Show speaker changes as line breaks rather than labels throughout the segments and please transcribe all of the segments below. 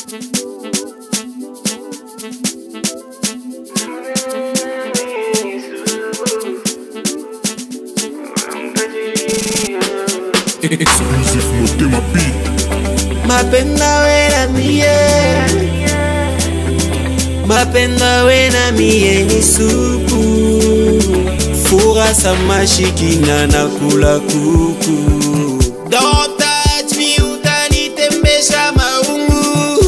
Exclusive Motema Beat.
mapenda we na mie mapenda we na mie ni supu fura samashikina na kula kuku Don't touch me utanitembesha maungu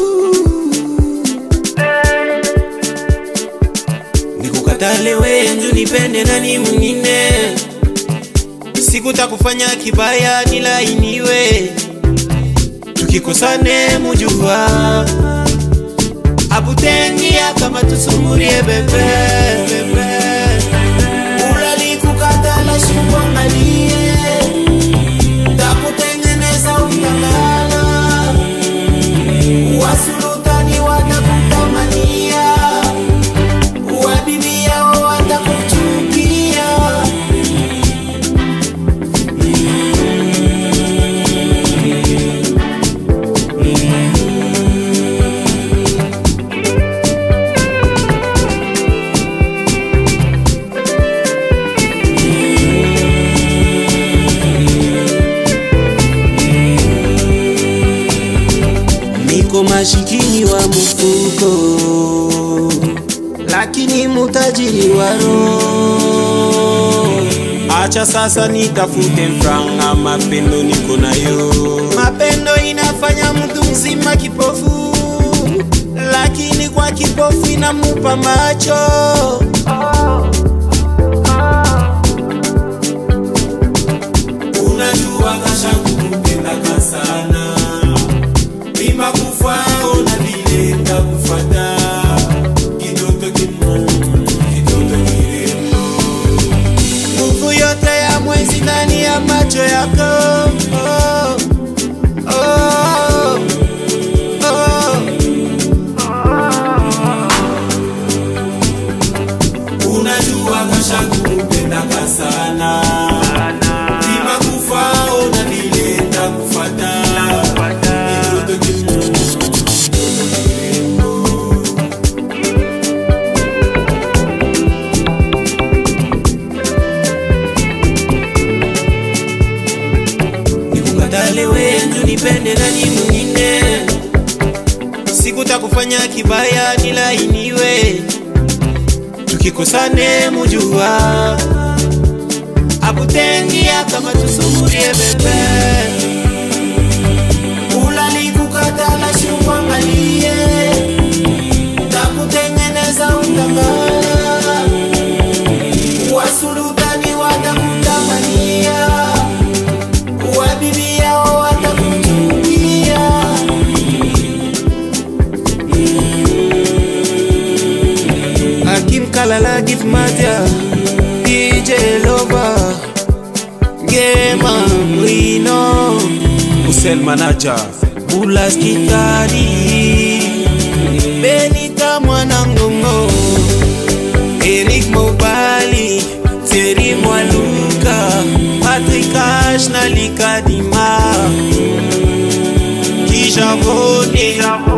nikukatale wenju nipende nani mwingine sikutakufanya kibaya nilainiwe tukikosane mujua abutengia kama tusumurie bebe bebe ulalikukatala shikuangalie takutengeneza utangana wasulutani watakutamania wabibia watakuchukia niko mashikini wa mfuko lakini mutajiri wa roho acha sasa nitafute mfranga mapendo niko nayo mapendo inafanya mtu mzima kipofu lakini kwa kipofu inamupa macho unajua kashangu kupendaka sana Mima kufao na vile nitakufata Kitoto kimu, kitoto kirembo Nguvu yote ya mwezi ndani ya macho yako oh, oh, oh. Unajua kashangu kupendaka sana Mima kufao na vile nitakufata Kitoto kimu, nikukatale wenju nipende nani mwingine sikutakufanya kibaya nilainiwe tukikosane mujua abutengia kama tusumurie bebe ulalikukatala shukwangalie takutengeneza utangala wasulutani watakutamania wabibia watakuchukia Hakim Kalala give Matia DJ Lover Gema Wino Usel Manager Bulas Kitari Benita Mwanangongo Eric Mobali Terry Mwaluka Patrick Ash na Likadima Kijavone